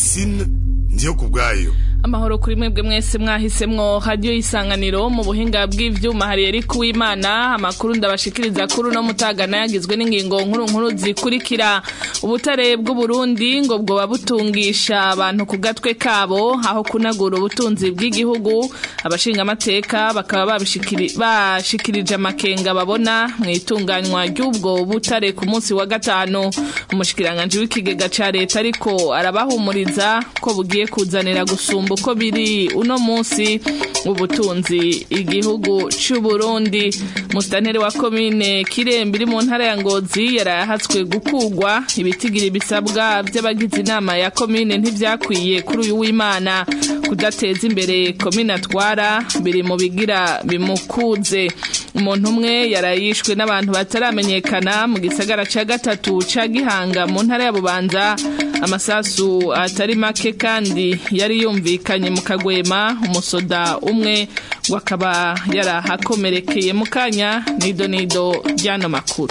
Francine ndiyo kubwayo amahoro kuri mwebwe mwese mwahisemwo radio isanganiro mu buhinga bw'ivyuma hari Eric Uwimana amakuru ndabashikiriza kuri no mutagana yagizwe n'ingingo nkuru nkuru zikurikira ubutare bw'u Burundi ngo bwoba butungisha abantu ku gatwe kabo aho kunagura ubutunzi bw'igihugu abashinga amateka bakaba babishikiri bashikirije amakenga babona mu itunganywa ry'ubwo butare ku munsi wa gatanu umushikiranganje w'ikigega ca leta ariko arabahumuriza ko bugiye kuzanira gusumba uko biri uno munsi ubutunzi igihugu c'u Burundi mustantere wa komine Kirembe iri mu ntara ya Ngozi yarahatswe gukugwa ibitigira bisabwa by'abagize inama ya komine ntivyakwiye kuri uyu w'Imana kudateza imbere komine atwara biri mu bigira bimukuze umuntu umwe yarayishwe n'abantu bataramenyekana mu gisagara ca gatatu ca Gihanga mu ntara ya Bubanza amasasu atari make kandi yari yumvikanye mu kagwema umusoda umwe ngo akaba yarahakomerekeye mu kanya nido nido ry'ano makuru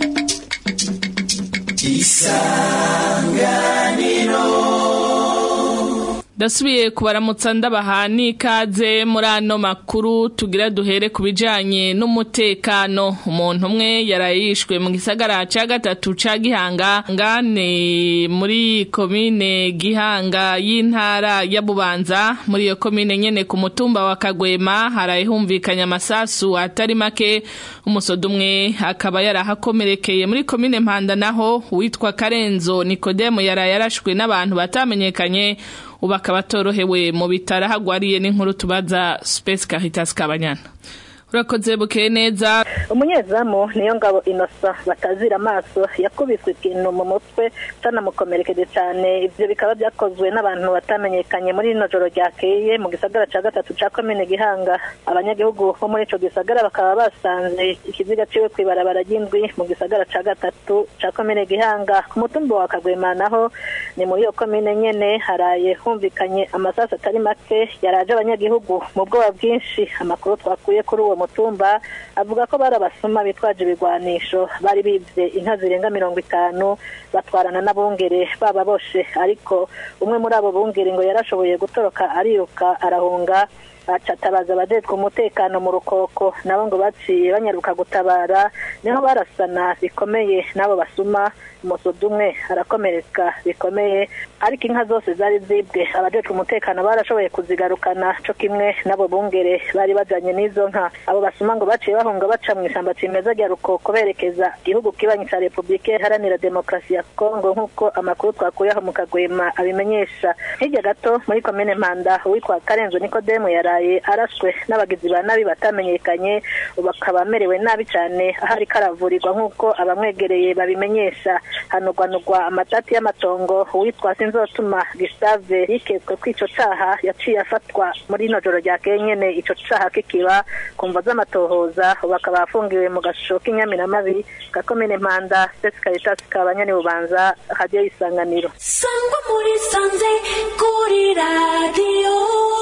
ndasubiye kubaramutsa ndabaha n'ikaze muri ano makuru tugira duhere ku bijanye n'umutekano umuntu umwe yarayishwe mu gisagara ca gatatu ca gihanga ngane muri komine gihanga y'intara ya bubanza muri iyo komine nyene ku mutumba wa kagwema harayihumvikanya amasasu atari make umusoda umwe akaba yarahakomerekeye muri komine mpanda naho witwa karenzo nikodemo yaraye yarashwe n'abantu batamenyekanye ubu akaba atorohewe mu bitaro ahagwariye n'inkuru tubaza Space Caritas Kabanyana urakoze bukeye neza umunyezamu niyo ngabo inosa batazira amaso yakubiswe ikintu mu mutwe canamukomerekeje cyane ivyo bikaba byakozwe n'abantu batamenyekanye muri rino joro ryakeye mu gisagara ca gatatu ca komine gihanga abanyagihugu bo muri ico gisagara bakaba basanze ikiziga ciwe kw'ibarabara ry'indwi mu gisagara ca gatatu ca komine gihanga ku mutumba wa kagwema naho ni muri iyo komine nyene haraye humvikanye amasasu atari make yaraje abanyagihugu mu bwoba bwinshi amakuru twakuye kuri uwo mutumba avuga ko bari abasuma bitwaje ibigwanisho bari bivye inka zirenga mirongo itanu batwarana n'abungere baba boshe ariko umwe muri abo bungere ngo yarashoboye gutoroka ariruka arahunga acatabaza abajejwe umutekano mu rukoko nabo ngo baciye banyaruka gutabara niho barasana bikomeye n'abo basuma umusoda umwe arakomereka bikomeye ariko inka zose zari zibwe abajejwe umutekano barashoboye kuzigarukana co kimwe n'abo bungere bari bajanye n'izo nka abo basuma ngo baciye bahunga baca mu ishyamba cimeza rya rukoko berekeza igihugu kibanyi ca repubulika iharanira demokarasi ya kongo nk'uko amakuru twakuye aho mu kagwema abimenyesha hirya gato muri komine mpanda uwitwa karenzo nikodemu yaraye arashwe n'abagizi ba nabi batamenyekanye bakaba amerewe nabi cyane aho ariko aravurirwa nk'uko abamwegereye babimenyesha hanugwanugwa amatati y'amatongo uwitwa sinzotuma Gustave yiketswe ko ico caha yaciye afatwa muri ino joro rya nyene ico caha kikiba kumva z'amatohoza bakaba afungiwe mu gashusho k'inyamiramabi ka komine mpanda Space Caritas kabanyani bubanza radio isanganiro sangwa muri sanze kuri radio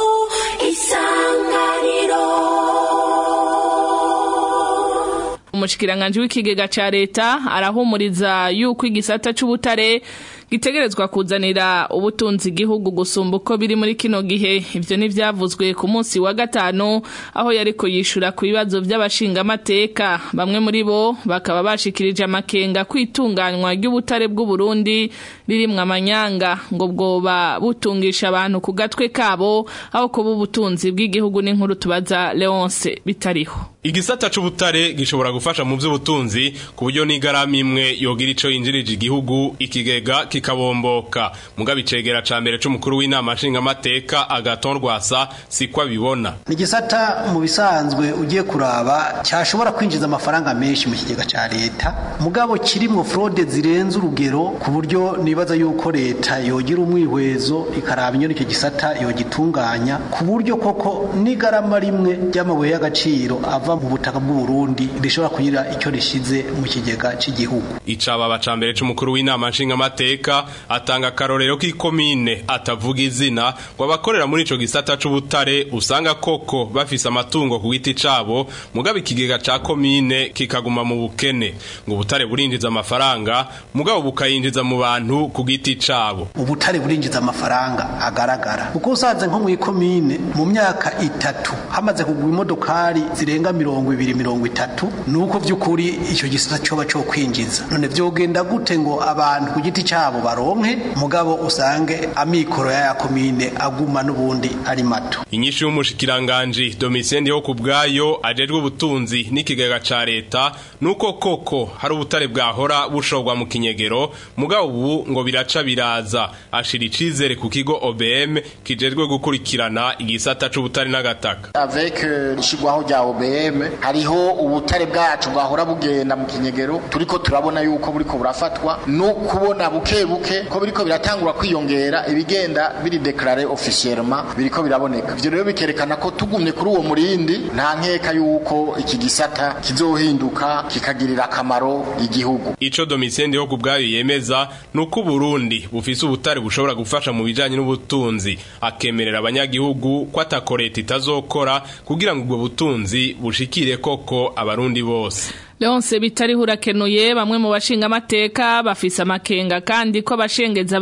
isanganiro umushikiranganje w'ikigega ca leta arahumuriza yuko igisata c'ubutare gitegerezwa kuzanira ubutunzi igihugu gusumba uko biri muri kino gihe ivyo ntivyavuzwe ku munsi wa gatanu aho yariko yishura ku bibazo vy'abashingamateka bamwe muri bo bakaba bashikirije amakenga kwitunganywa ry'ubutare bw'u Burundi ririmwo amanyanga ngo bwoba butungisha abantu ku gatwe kabo aho kuba ubutunzi bw'igihugu n'inkuru tubaza Leonce bitariho igisata c'ubutare gishobora gufasha mu vy'ubutunzi ku buryo n'igaramu imwe yogira ico yinjirije igihugu ikigega kikabomboka mugabe icegera ca mbere c'umukuru w'inama nshingamateka agaton rwasa siko abibona ni igisata mu bisanzwe ugiye kuraba cyashobora kwinjiza amafaranga menshi mu kigega ca leta mugabo kirimwo fraude zirenze urugero ku buryo nibaza yuko leta yogira umwihwezo ikaraba inyoni icyo gisata yogitunganya ku buryo koko n'igarama rimwe ry'amabuye y'agaciro ava ava mu butaka bw'u Burundi rishobora kugira icyo rishize mu kigega cy'igihugu icababa ca mbere c'umukuru w'inama nshingamateka atanga akarorero k'ikomine atavuga izina ngo abakorera muri ico gisata c'ubutare usanga koko bafise amatungo ku giti cabo mugabo ikigega ca komine kikaguma mu bukene ngo ubutare burinjiza amafaranga mugabo bukayinjiza mu bantu ku giti cabo ubutare burinjiza amafaranga agaragara kuko usanze nko mu ikomine mu myaka itatu hamaze kugura imodokari zirenga mirongo ibiri mirongo itatu ni uko by'ukuri icyo gisata cyoba cyo kwinjiza none byogenda gute ngo abantu ku giti cyabo baronke mugabo usange amikoro ya komine aguma n'ubundi ari mato inyishu y'umushikiranganji domitien yo ku bwayo ajejwe ubutunzi n'ikigega ca leta nuko koko hari ubutare bwahora bushorwa mu kinyegero mugabo ubu ngo biraca biraza ashira icizere ku kigo OBM kijejwe gukurikirana igisata c'ubutare n'agataka avec ishigwaho rya OBM hariho ubutare bwacu bwahora bugenda mu kinyegero turiko turabona yuko buriko burafatwa no kubona buke buke ko biriko biratangura kwiyongera ibigenda biri declare officiellement biriko biraboneka ivyo rero bikerekana ko tugumye kuri uwo murindi nta nkeka yuko iki gisata kizohinduka kikagirira akamaro igihugu ico domitien yo ku bwayo yemeza nuko Burundi bufise ubutare bushobora gufasha mu bijanye n'ubutunzi akemerera abanyagihugu ko atakoreta itazokora kugira ngo ubwo butunzi bushikire koko abarundi bose Leonce bitariho urakenuye bamwe mu bashinga amateka bafise amakenga kandi ko abashengeza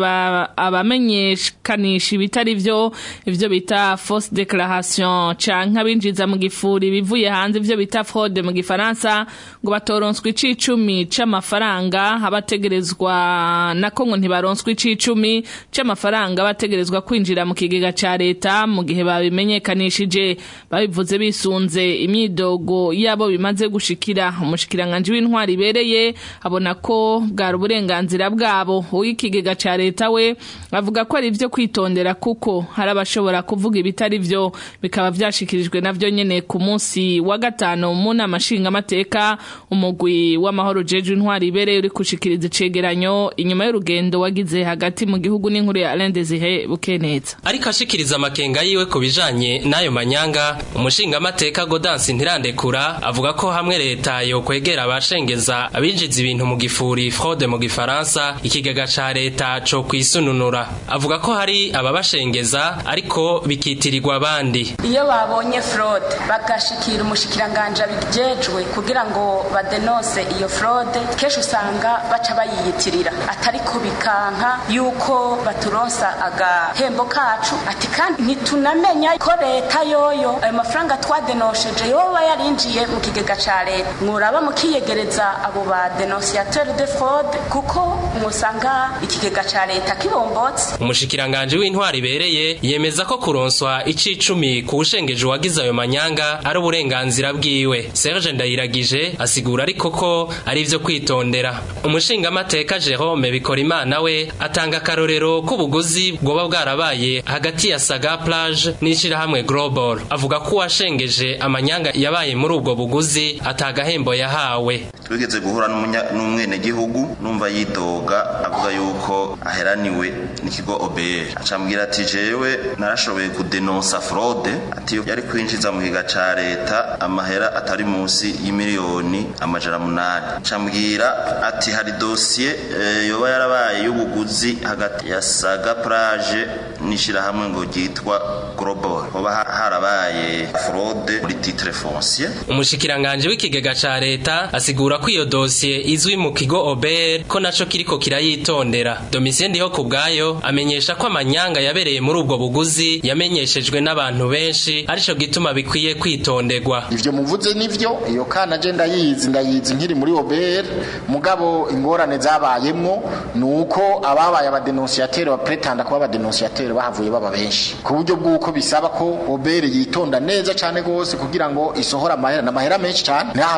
abamenyekanisha ibitari byo ivyo bita fausse déclaration canke abinjiza mu gifuri bivuye hanze ivyo bita fraude mu gifaransa ngo batoronswa icicumi c'amafaranga abategerezwa nako ngo ntibaronswa icicumi c'amafaranga bategerezwa kwinjira mu kigega ca leta mu gihe babimenyekanishije babivuze bisunze imyidogo yabo bimaze gushikira umushikiranganji w'intwari ibereye abona ko bwari uburenganzira bwabo uw'ikigega ca leta we avuga ko ari ivyo kwitondera kuko hari abashobora kuvuga ibitari vyo bikaba vyashikirijwe navyo nyene ku munsi wa gatanu mu nama nshingamateka umugwi w'amahoro jeje intwari ibereye uri gushikiriza icegeranyo inyuma y'urugendo wagize hagati mu gihugu n'inkuru ya Alain Desire Bukeneza ariko ashikiriza amakenga yiwe ku bijanye n'ayo manyanga umushingamateka Godansi ntirandekura avuga ko hamwe leta yo kwegera abashengeza abinjiza ibintu mu gifuri fraude mu gifaransa ikigega ca leta co kwisununura avuga ko hari ababashengeza ariko bikitirirwa abandi iyo babonye fraude bagashikira umushikiranganje abijejwe kugira ngo badenose iyo fraude kenshi usanga baca bayiyitirira atari ko bikanka yuko baturonsa agahembo kacu ati kandi ntitunamenya ko leta yoyo ayo mafaranga twadenosheje yoba yarinjiye mu kigega ca leta muraba mukiyegereza abo ba denunciateur de fraude kuko musanga ikigega ca leta kibombotse umushikiranganje w'intwari ibereye yemeza ko kuronswa icicumi ku ushengeje uwagize ayo manyanga ari uburenganzira bwiwe Serge Ndayiragije asigura ariko ko ari ivyo kwitondera umushingamateka Jerome Bikorimana we atanga akarorero k'ubuguzi bwoba bwarabaye hagati ya Saga Plage n'ishirahamwe Global avuga ko uwashengeje amanyanga yabaye muri ubwo buguzi atagahembo yahawe twigeze guhura n'umwenegihugu numva yidoga avuga yuko aheraniwe n'ikigo OBR acambwira ati jewe narashoboye kudenonsa fraude ati yari kwinjiza mu kiga ca leta amahera atari munsi y'imiliyoni amajana munani acambwira ati hari dosiye e, yoba yarabaye y'ubuguzi hagati ya Saga Plage n'ishirahamwe ngo ryitwa Global hoba harabaye fraude muri titre foncier umushikiranganje w'ikigega ca leta asigura ko iyo dosiye izwi mu kigo OBR ko naco kiriko kirayitondera Domitien ndiho kubgayo amenyesha ko amanyanga yabereye muri ubwo buguzi yamenyeshejwe n'abantu benshi arico gituma bikwiye kwitonderwa ivyo muvuze nivyo iyo kana je ndayizi ndayizi nkiri muri OBR mugabo ingorane zabayemwo nuko ababaye abadenunciateur bapretanda kuba abadenunciateur bahavuye baba benshi ku buryo bw'uko bisaba ko OBR yitonda neza cane gose kugira ngo isohora amahera n'amahera menshi cane ntahava isanga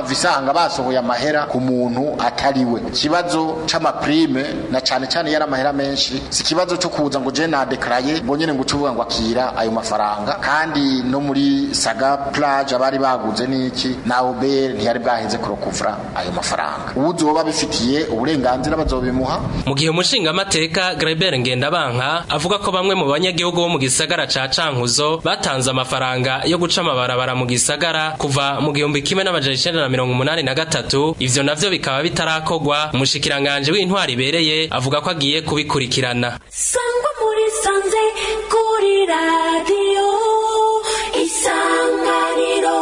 ugasanga basohoye amahera ku muntu atariwe ikibazo c'amaprime na cane cane yari amahera menshi si ikibazo cyo kuza ngo je nadekaraye ngo nyene ngo ucuvuga ngo akira ayo mafaranga kandi no muri saga plage abari baguze n'iki na obere ntiyari bwaheze kurokuvura ayo mafaranga uwuzoba bifitiye uburenganzira bazobimuha mu gihe umushingamateka Greber Ngendabanka avuga ko bamwe mu banyagihugu bo mu gisagara ca Cankuzo batanze amafaranga yo guca amabarabara mu gisagara kuva mu gihumbi kimwe n'amajana icenda na mirongo umunani na gatatu ivyo navyo bikaba bitarakogwa umushikiranganje w'intwari ibereye avuga ko agiye kubikurikirana sangwa muri sanze kuri radiyo isanganiro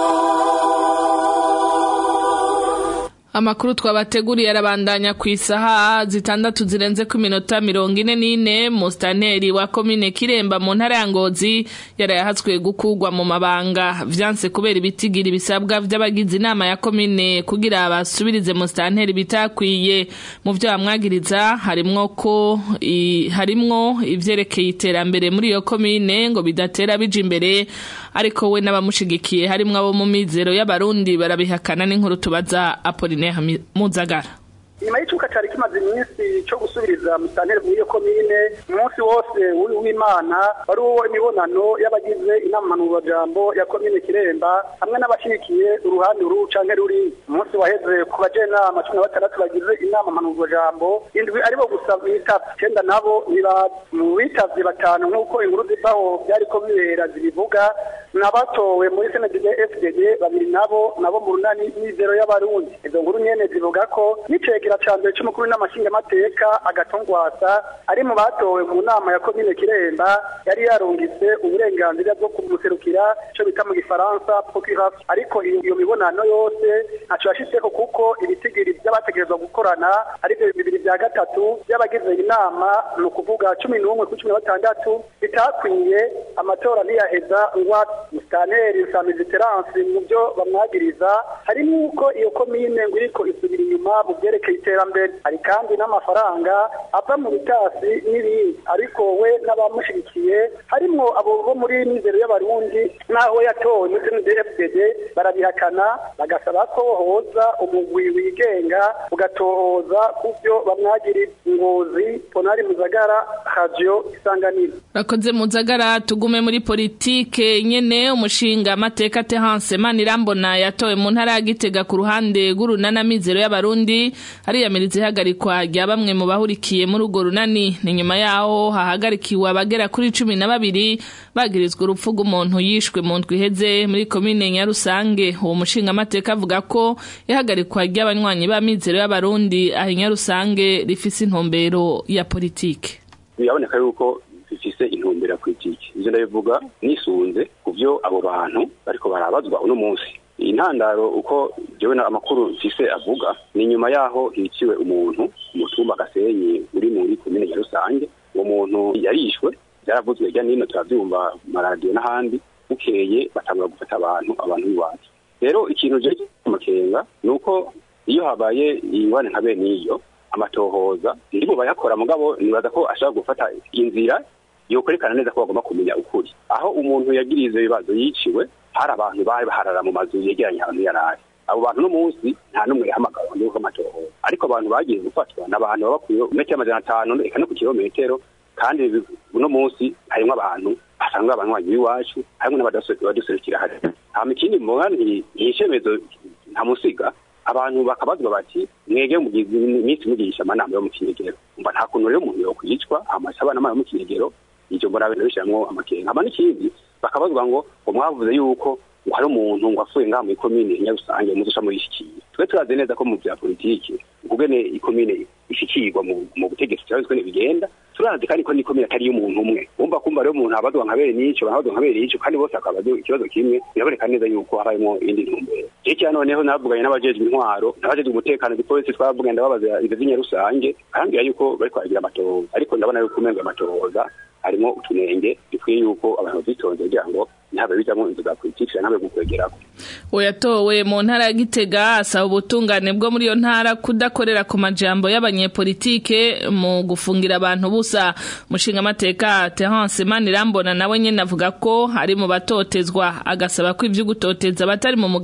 Amakuru twabateguriye arabandanya ku isaha zitandatu zirenze ku minota mirongo ine n'ine mustaneri wa komine Kiremba mu ntara ya Ngozi yarayahatswe gukugwa mu mabanga vyanse kubera ibitigira bisabwa vy'abagize inama ya komine kugira basubirize mustaneri bitakwiye mu vyo bamwagiriza harimwo ko i, harimwo ivyerekeye iterambere muri iyo komine ngo bidatera bija imbere ariko we n'abamushigikiye harimwo abo mu mizero y'abarundi barabihakana n'inkuru tubaza Apollinaire Muzagara nyuma y'icuka cyari kimaze iminsi cyo gusubiriza musitanteri muri iyo komine umunsi wose w'imana wari uwo imibonano y'abagize inama mpanurwajambo ya komine kiremba hamwe n'abashyigikiye uruhande uru canke ruri umunsi waheze ku bajenama cumi na batandatu bagize inama mpanurwajambo indwi aribo gusa bitavye icenda nabo ntibazi mu bitavye batanu nk'uko inkuru zivaho vyariko bibera zibivuga n'abatowe muri senedide fdd babiri nabo nabo mu runani n'izero y'abarundi izo nkuru nyene zivuga ko n'icegera ca mbere c'umukuru n'amashingamateka agatongwasa ari mu batowe mu nama ya komine kiremba yari yarungitse uburenganzira bwo kumuserukira ico bita mu gifaransa procuration ariko iyo mibonano yose ntaco yashitseko kuko ibitigiri vy'abategerezwa gukorana arivyo bibiri vya gatatu vy'abagize inama ni ukuvuga cumi n'umwe kuri cumi na batandatu bitakwiye amatora ntiyaheza ngwa musitaneri nsamizi terance mu vyo bamwagiriza harimo uko iyo komine ngo iriko isubira inyuma mu vyerekeye iterambere hari kandi n'amafaranga ava mu bitasi n'ibindi ariko we n'abamushigikiye harimwo abo bo muri mizero y'abarundi n'aho yatowe muri CNDD-FDD barabihakana bagasaba ko hoza umugwi wigenga ugatohoza ku vyo bamwagiriza ngozi ponari muzagara radio isanganiro Rakoze muzagara tugume muri politike nyene umushinga amateka Terence Manirambona yatowe mu ntara ya Gitega ku ruhande rw'urunana mizero y'abarundi ariyamiriza ihagarikwa rya bamwe mu bahurikiye muri urwo runani ni nyuma yaho hahagarikiwe abagera kuri cumi na babiri bagirizwa urupfu rw'umuntu yishwe mu ndwi iheze muri komine Nyarusange uwo mushinga amateka avuga ko ihagarikwa ry'abanywanyi ba mizero y'abarundi aho Nyarusange rifise intumbero ya politike biraboneka yuko bifise intumbero ya politiki ivyo ndabivuga nisunze ku vyo abo bantu bariko barabazwa uno munsi iyi ntandaro uko jewe na amakuru mfise avuga ni nyuma yaho hiciwe umuntu umutumba gasenyi uri muri komine ya rusange uwo muntu yarishwe byaravuzwe hirya nino turavyumva maradiyo n'ahandi bukeye batangura gufata abantu abantu b'iwacu rero ikintu je amakenga ni uko iyo habaye ingwane nka bene iyo amatohoza ndibo bayakora mugabo nibaza ko ashobora gufata inzira yokwerekana neza ko bagomba kumenya ukuri aho umuntu yagiriye ivyo bibazo yiciwe hari abantu bari baharara mu mazu yegeranye ahantu yari ari abo bantu no munsi nta n'umwe yahamagawe ngo yuko amatohoza ariko abantu bagiye gufatwa n'abantu baba ku metero amajana atanu eka no ku kilometero kandi uno munsi harimwo abantu basanga abanywanyi b'iwacu harimwo n'abaduserukira hari hama ikindi mbona nticemezo ntamusiga abantu bakabazwa bati mwege mugize iminsi mugirisha amanama yo mu kinegero umva nta kuntu rero umuntu yokwicwa amasaba n'amana yo mu kinegero ivyo mbona bene bishiramwo amakenga hama n'ikindi bakabazwa ngo ngo mwavuze yuko ngo hari umuntu ngo apfuye ngaha muri komine nyarusange muzoca murishikiye twe turazi neza ko mu vya politiki ukugene ikomine ishikirwa mu butegetsi turazi ko bigenda turazi kandi ko n'ikomine atari y'umuntu umwe wumva kumva rero umuntu abazwa nka bene n'ico banabazwa nka bene n'ico kandi bose akabaza ikibazo kimwe biraboneka neza yuko habayemo indi ntumbero jewe noneho navuganye n'abajejwe intwaro n'abajejwe umutekano gipolisi twavuganye ndababaza ivyo vy'inyarusange arambwira yuko bariko baragira amatohoza ariko ndabona yuko umengo amatohoza harimo utunenge dukwiye yuko abantu bazitonze kugira ngo ntabe bijamwo inzu za politiki ntabe gukwegerako uyatowe mu ntara ya Gitega asaba ubutungane bwo muri iyo ntara kudakorera ku majambo y'abanyepolitike mu gufungira abantu busa mushinga amateka Terence Manirambona nawe nyene avuga ko ari mu batotezwa agasaba ko ivyo gutoteza batari mu mugambwe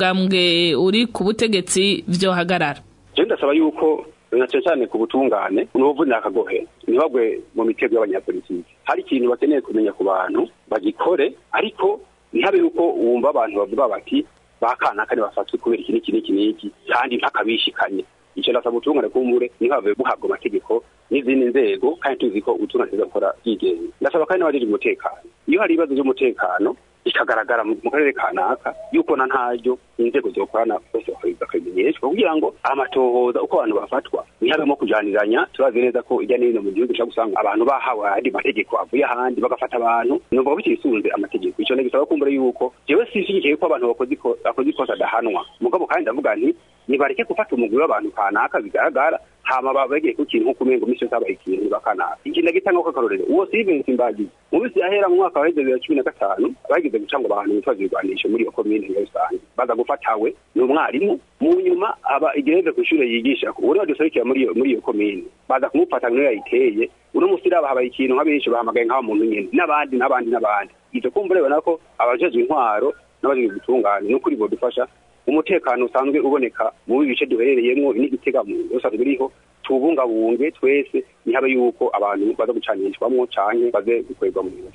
mugambwe uri ku butegetsi vyohagarara je ndasaba yuko na cyane cyane ku butungane n'ubuvunira akagohe ntibagwe mu mitego y'abanyapolitiki hari ikintu bakeneye kumenya ku bantu bagikore ariko ntihabe yuko wumva abantu bavuga bati bakanaka bafatwe kubera iki n'iki n'iki n'iki kandi ntakabishikanye icyo ndasaba ubutungane kumbure ntihave buhabwa amategeko n'izindi nzego kandi tuzi ko ubutungane gukora byigenga ndasaba kandi n'abajejwe umutekano iyo hari ibibazo by'umutekano bikagaragara mu karere kanaka yuko na ntaryo inzego zokorana bose bakabimenyeshwa kugira ngo amatohoza uko abantu bafatwa ntihabemo kujaniranya turazi neza ko ijya n'ino mu gihugu ushobora gusanga abantu bahawe ayandi mategeko avuye ahandi bagafata abantu numva ko bitisunze amategeko icyo ntigisaba kumbura yuko jewe sinshyigikiye ko abantu bakoze ikosa adahanwa mugabo kandi ndavuga nti nibareke gufata umugwi w'abantu kanaka bigaragara hama babagiye ku kintu nk'uko umengo misi yose habaye ikintu bakanaka ikintu ndagitanga ko akarorero uwo Steven Simbagizi mu minsi yahera mu mwaka wa bibiri na cumi na gatanu bagize guca ngo abantu bitwaza ibigwanisho muri iyo komine ya rusange baza gufatawe ni umwarimu mu nyuma aba igereze ku ishure yigisha uwo niwe duserukira muri iyo muri iyo komine baza kumufata niyo yayiteye uno musi raba habaye ikintu nk'abenshi bahamagaye nk'aba muntu nyene n'abandi n'abandi n'abandi ivyo kumva urabona ko abajejwe intwaro n'abajejwe gutunganya n'ukuri bodufasha umutekano usanzwe uboneka mu bice duherereyemo n'igitega usanzwe biriho tubungabunge twese ntihabe yuko abantu baza gucanishwamwo canke baze gukorerwa mu bintu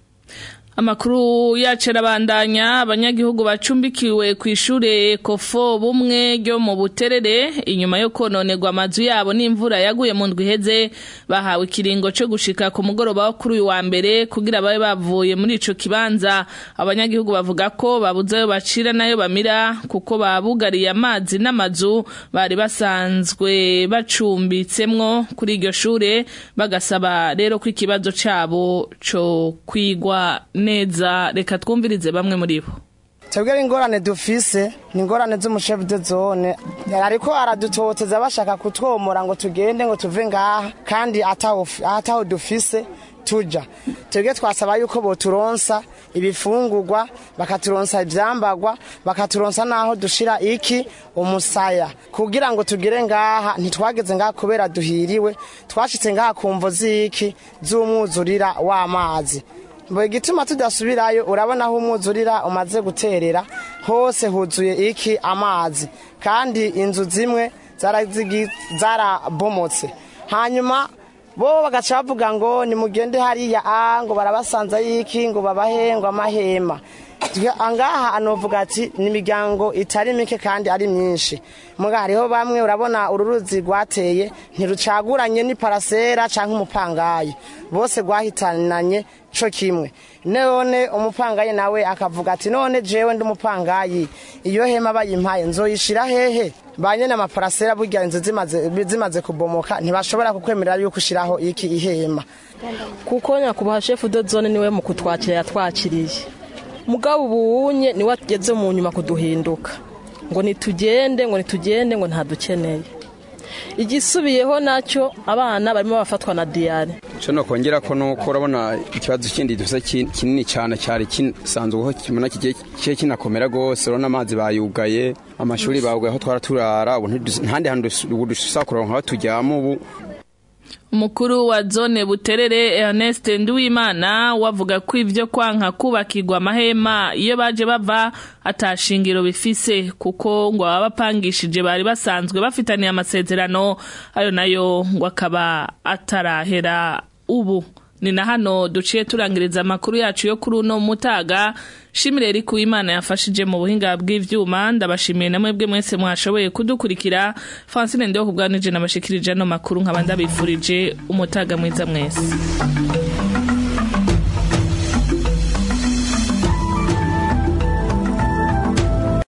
Amakuru yacu arabandanya abanyagihugu bacumbikiwe ku ishure kofo bumwe ryo mu buterere inyuma yo kononerwa amazu yabo n'imvura yaguye mu ndwi iheze bahawe ikiringo cyo gushika ku mugoroba wo kuri uyu wa mbere kugira babe bavuye muri ico kibanza abanyagihugu bavuga ko babuze ayo bacira nayo bamira kuko babugariye amazi n'amazu bari basanzwe bacumbitsemwo kuri iryo shure bagasaba rero ko ikibazo cabo co kwigwa neza reka twumvirize bamwe muri bo twebwe ingorane dufise ni ingorane z'umushefu de zone ariko aradutoteza bashaka kutwomora ngo tugende ngo tuve ngaha kandi ataho dufise tuja twebwe twasaba yuko boturonsa ibifungurwa bakaturonsa ivyambagwa bakaturonsa naho dushira iki umusaya kugira ngo tugere ngaha ntitwageze ngaha kubera duhiriwe twashitse ngaha kumvo z'iki z'umwuzurira w'amazi buri gituma tudasubirayo urabona aho umwuzurira umaze guterera hose huzuye iki amazi kandi inzu zimwe zarabomotse hanyuma bo bagaca bavuga ngo nimugende hariya a ngo barabasanza y'iki ngo babahe ngo amahema ngaha anovuga ati ni imiryango itari mike kandi ari myinshi muga hariho bamwe urabona ururuzi rwateye ntirucaguranye n'iparasera cyangwa umupangayi bose rwahitananye cyo kimwe none umupangayi nawe akavuga ati none jewe ndi umupangayi iyo hema bayimpaye nzoyishira hehe ba nyene amaparasera burya inzu zimaze kubomoka ntibashobora kukwemerera yuko ushiraho iki ihema kuko nyakubahwa shefu de zone niwe mu kutwakira yatwakiriye mugabo ubunye niwe ageze mu nyuma kuduhinduka ngo nitugende ngo nitugende ngo ntadukeneye igisubiyeho nacyo abana barimo bafatwa na diyare icyo nokongera ko nuko urabona ikibazo kindi dufite kinini cyane cyari kisanzweho kimona kigiye kinakomera rwose urabona amazi bayugaye amashuri bawugaye aho twara turara ntahandi hantu dushobora kuronka aho tujyamo ubu umukuru wa zone buterere Ernest Nduwimana wavuga ko ivyo kwanka kubakirwa amahema iyo baje bava atashingiro bifise kuko ngo abapangishije bari basanzwe bafitaniye amasezerano ayo nayo ngo akaba atarahera ubu ni na hano duciye turangiriza amakuru yacu yo kuri uno mutaga shimire eri kuwimana yafashije mu buhinga bw'ivyuma ndabashimiye namwe bwe mwese mwashoboye kudukurikira Francine ndeho kubwanije nabashikirije no makuru nkaba ndabifurije umutaga mwiza mwese